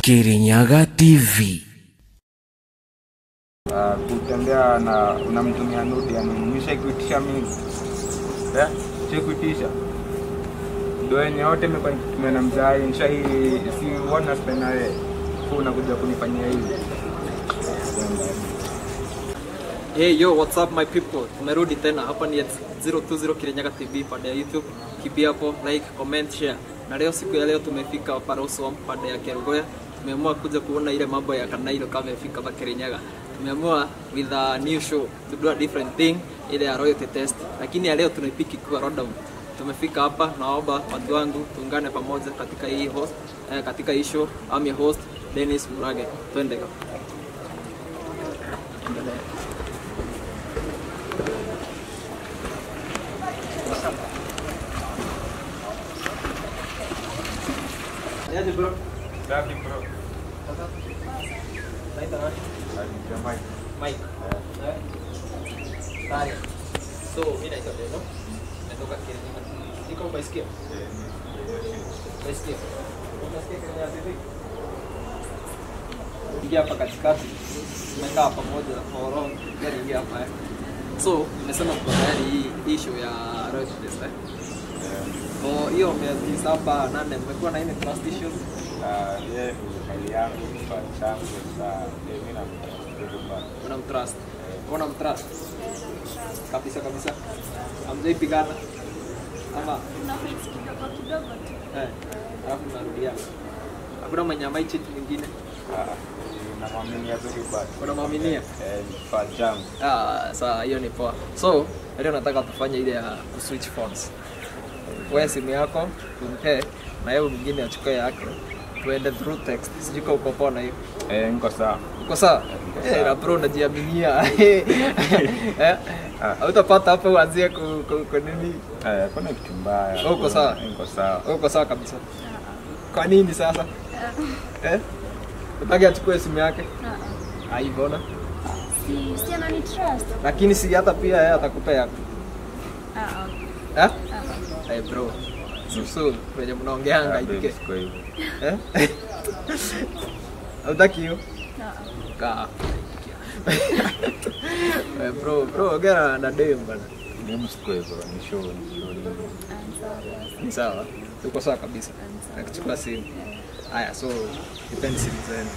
Kirinyaga TV. Ah, kutembea na unamtumia nudi yani nishaikuitisha mingi eh shaikuitisha ndo yenye yote imekuwa nikitumia na mzai nishai si wana spend na wewe Fu unakuja kunifanyia hivi Hey yo, what's up my people? Tumerudi tena hapa ni at 020 Kirinyaga TV pande ya YouTube. Kipia hapo, like, comment, share. Na leo siku ya leo tumefika Paroswam pande ya Kerugoya. Tumeamua kuja kuona ile mambo ya Kanailo kama imefika hapa Kirinyaga. Tumeamua with a new show to do a different thing ile ya royalty test. Lakini ya leo tunaipiki kwa Rodham. Tumefika hapa, naomba watu wangu tuungane pamoja katika hii host, eh, katika hii show. I'm your host Dennis Murage. Twende. Endelea. Niaje bro? Safi bro Naitwa nani? Jamani Mike. Eh? Haya. So, mimi naitwa Deno. Natoka Kirinyaga. Niko umeisikia? Umeisikia? Unasikia Kirinyaga TV? Ingia hapa katikati. Tumekaa pamoja for long. Gari ingia hapa. eh. So, nimesema tuko tayari hii hii show ya Royal Test eh. Kwa hiyo miezi saba nane mmekuwa na ile trust issues. ye hali yangu kifaa changu sa mimi na mtu unamtrust unamtrust kabisa kabisa amjaipigana ama Unafix kidogo kidogo tu. eh, alafu mnarudiana hakuna mwenye amaichiti mwingine namwaminia very bad unamwaminia Eh, kifaa changu ah, saa hiyo ni poa so leo nataka tufanye ile ya kuswitch phones wewe simu yako tumpe na yeye mwingine achukue yake tuende through text sijui kama uko poa na hiyo Eh, niko sawa uko sawa Niko eh sawa. na bro unajiaminia eh Ah. hautapata hapo uanzie ku, ku, ku nini Eh, kuna kitu mbaya Uko sawa? niko sawa uko sawa kabisa kwa nini sasa eh utaki achukue simu yake aivona Si si anani trust. lakini si hata pia yeye atakupa yako Ah, okay. eh Ah, hey bro susu kwenye mnaongeanga Ah, ipike babe, siko hivyo. eh utaki hiyo ah, kaa Eh, bro bro ongea na dem bana Mimi siko hivyo, ni show, ni show, ni- ah. ni sawa uko sawa kabisa nakichukua simu haya so depend simu zenu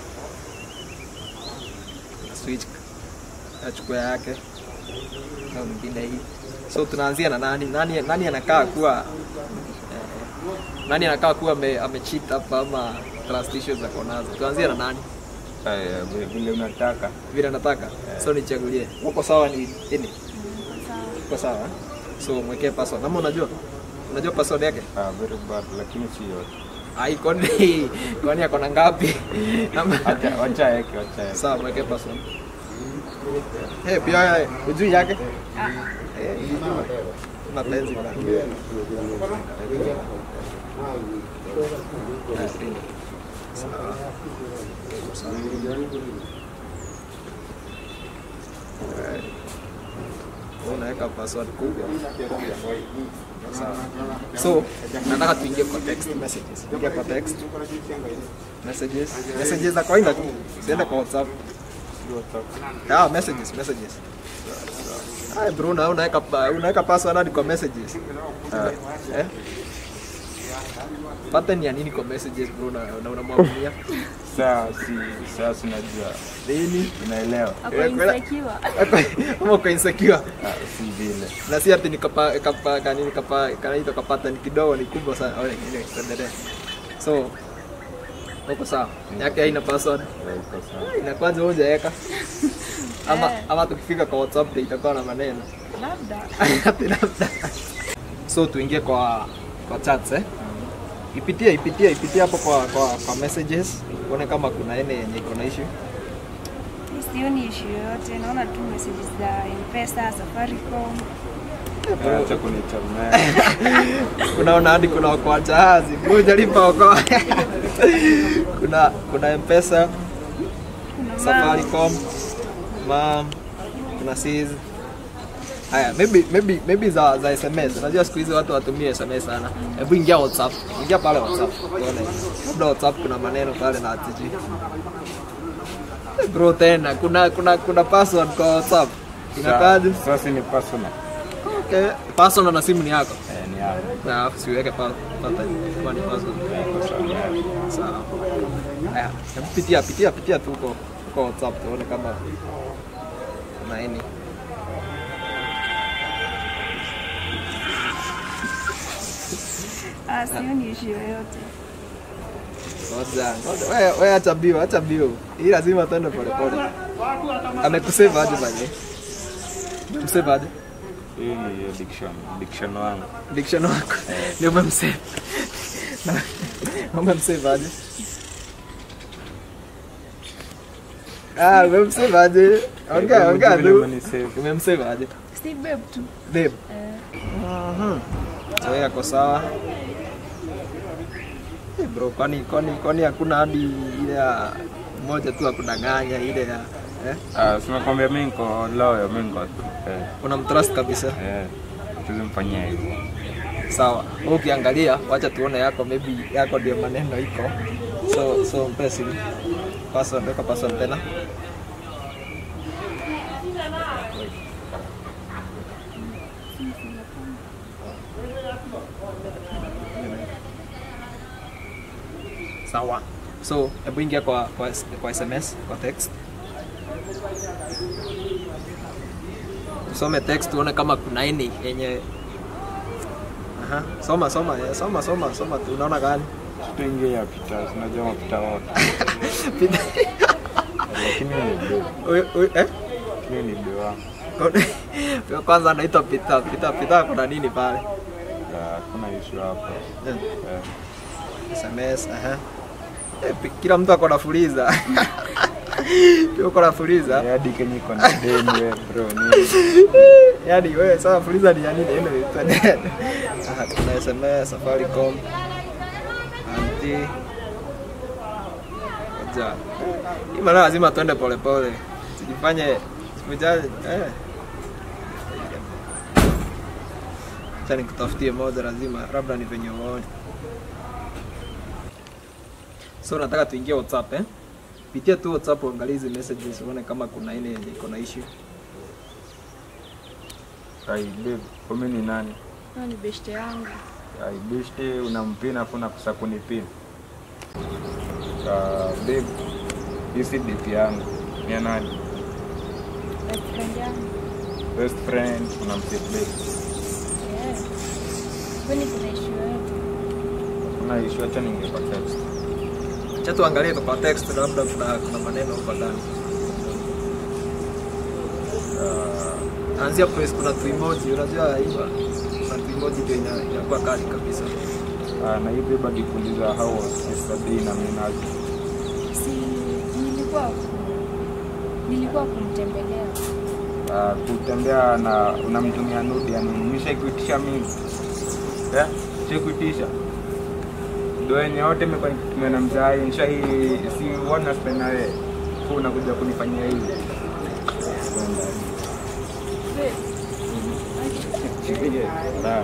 Na switch achukua yake na mwingine hii so tunaanzia na nani nani, nani anakaa kuwa eh, nani anakaa kuwa ame, amecheat hapa ama trust issues zako nazo tuanzia na nani Aya, vile- vile unataka vile nataka so nichagulie uko sawa ni ini Sawa. uko sawa eh? so mwekee password ama unajua unajua password yake Ah, very bad lakini si yote Ai, kwani kwani ako na ngapi? Ama- Wacha- wacha yake wacha yake Sawa, mweke password. Eh, pia wewe, hujui yake? Ah, Eh, hujui. Mapenzi bana. Ah, sawa. Sawa. Eh, Unaweka password kubwa. Sawa. So, nataka tuingie kwa text messages. Ingia kwa text messages. Messages za kawaida tu. Siende kwa WhatsApp. Ah, messages, messages. Ay, bro, na unaweka pa- unaweka password hadi kwa messages. Eh? Pattern ya nini kwa messages bro na na unamwambia saa si saa sinajua nini? unaelewa ako Eh, kwela- insecure. Ama uko insecure. Ah, si vile Na si ati nikapa kapa kanini kapa kanaitwa kapata ni kidogo ni kubwa sana. Ole, ile tuendelee. So uko sawa. Yake haina password. Eh, iko sawa Na kwanza wewe hujaweka. Ama Eh. ama tukifika kwa WhatsApp ndio itakuwa na maneno. Labda. Ati labda. so tuingie kwa kwa chats eh. Ipitie ipitie ipitie hapo kwa kwa, kwa messages uone kama kuna ene yenye iko na issue. Sioni issue yoyote. Naona tu messages za M-Pesa, Safaricom. acha kunichomea Unaona hadi kuna kwa jahazi. Ngoja lipa okoa. kuna kuna M-Pesa, Kuna mama. Safaricom, Mam, kuna Siz. Haya, maybe maybe maybe za za SMS. Unajua siku hizi watu watumie SMS sana. Hebu ingia WhatsApp. Ingia pale WhatsApp. Uone. Labda WhatsApp kuna maneno pale na atiji. Bro tena kuna kuna kuna password kwa WhatsApp. Inakaje? Sasa ni personal. Okay. Password na simu ni yako. Eh, ni hapo. Na siweke pa pata kwa ni password. Kwa sababu ya- Sawa. Haya, hebu pitia pitia pitia tu huko huko WhatsApp tuone kama na nini. Ah, sioni issue yoyote. Ngoja, ngoja. Wewe wewe acha bio, acha bio. Hii lazima tuende pole pole. Amekusave aje bali? Umemsave aje? Hii ni addiction, addiction wangu. Diction wako. Ndio umemsave. Umemsave aje? Ah, umemsave aje? Ongea, ongea Vile tu. umenisave. Umemsave aje? Si babe tu. Babe. Eh, Mhm. So yeye ako sawa. Eh, bro, kwani kwani kwani hakuna hadi ile ya moja tu ya kudanganya ile ya eh? Ah, sima kwambia mimi niko loyo, mimi niko eh, Unamtrust kabisa. eh, tuzimfanyia hivyo. Sawa. Wewe ukiangalia, wacha tuone yako maybe yako ndio maneno iko. So so mpe simu. Password, weka password tena. Sawa. So, hebu ingia kwa, kwa, kwa SMS, kwa text. Usome text tuone kama kuna ini yenye Aha. Soma soma ya, soma soma soma tu unaona gani? Tuingie ya pita, unajua mapita wote. Lakini ni do, Oi- oi, eh? lakini ni do wangu. Kwa kwanza anaitwa Pita. Pita Pita kuna nini pale? Ah, Hakuna issue hapo. Eh, Eh, SMS, aha. Eh, pi- kila mtu ako na fuliza. Pia uko na fuliza. eh, hadi kenye iko na deni wewe bro, ni Yaani wewe sasa fuliza ni ya nini? Ende internet. Aha, kuna SMS, Safaricom. Anti. Ngoja. Hii maana lazima tuende pole pole. Sijifanye sikujaje eh. Acha nikutafutie moja lazima labda ni venye uone. So nataka tuingie WhatsApp eh? Pitia tu WhatsApp uangalie hizi messages uone kama kuna ile yenye iko na issue. ai babe, wewe ni nani? huyo ni beshte yangu. Ai bishte unampina afu unakosa kunipina. Ah, babe, hii si date yangu. Ni ya nani? Best friend yangu. Best friend, unamsave babe. Yeah. Kwani kuna issue yoyote? Kuna issue, acha ningepa text. Acha tuangalie kwa text labda kuna kuna maneno huko ndani. Ah, Anzia press kuna tu emoji, unajua hivyo. Kuna tu emoji ndio ina- inakuwa kali kabisa. ah, na hii babe alikuuliza how was yesterday na mimi naje. Si nilikuwa ku- nilikuwa kumtembelea. Ah, kutembea na unamtumia nudi yani nimeshaikuitisha mimi eh shaikuitisha ndo yenye yote imekuwa nikitumia na mzai nisha hii si wana spend na wewe Kwa unakuja kunifanyia hivi Sawa.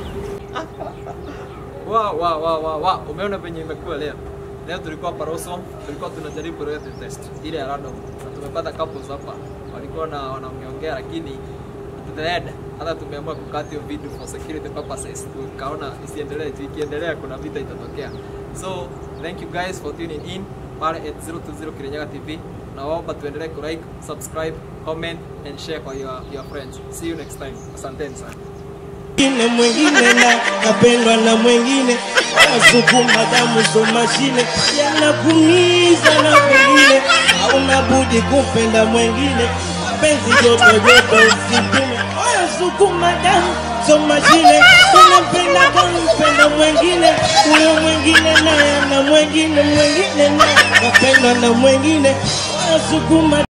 Wa wa wa wa wa, umeona venye imekuwa leo. Leo tulikuwa Paroso, tulikuwa tunajaribu royalty test ile ya random. Na tumepata couples hapa. Walikuwa na wanaongea lakini at the end hata tumeamua kukata hiyo video for security purposes. Tukaona isiendelee, tu ikiendelea kuna vita itatokea. So, thank you guys for tuning in pale at 020 Kirinyaga TV. Nawaomba tuendelee ku like, subscribe, comment and share kwa your, your friends. See you next time. Asanteni sana. mwingine mwingine na kapendwa na mwingine wasukuma damu zo mashine yanakumiza na mwingine hauna budi kupenda mwingine mapenzi joto joto usitume sukuma damu zo mashine unampenda kampenda mwingine huyo mwingine naye na mwingine mwingine naye kapendwa na mwingine wasukuma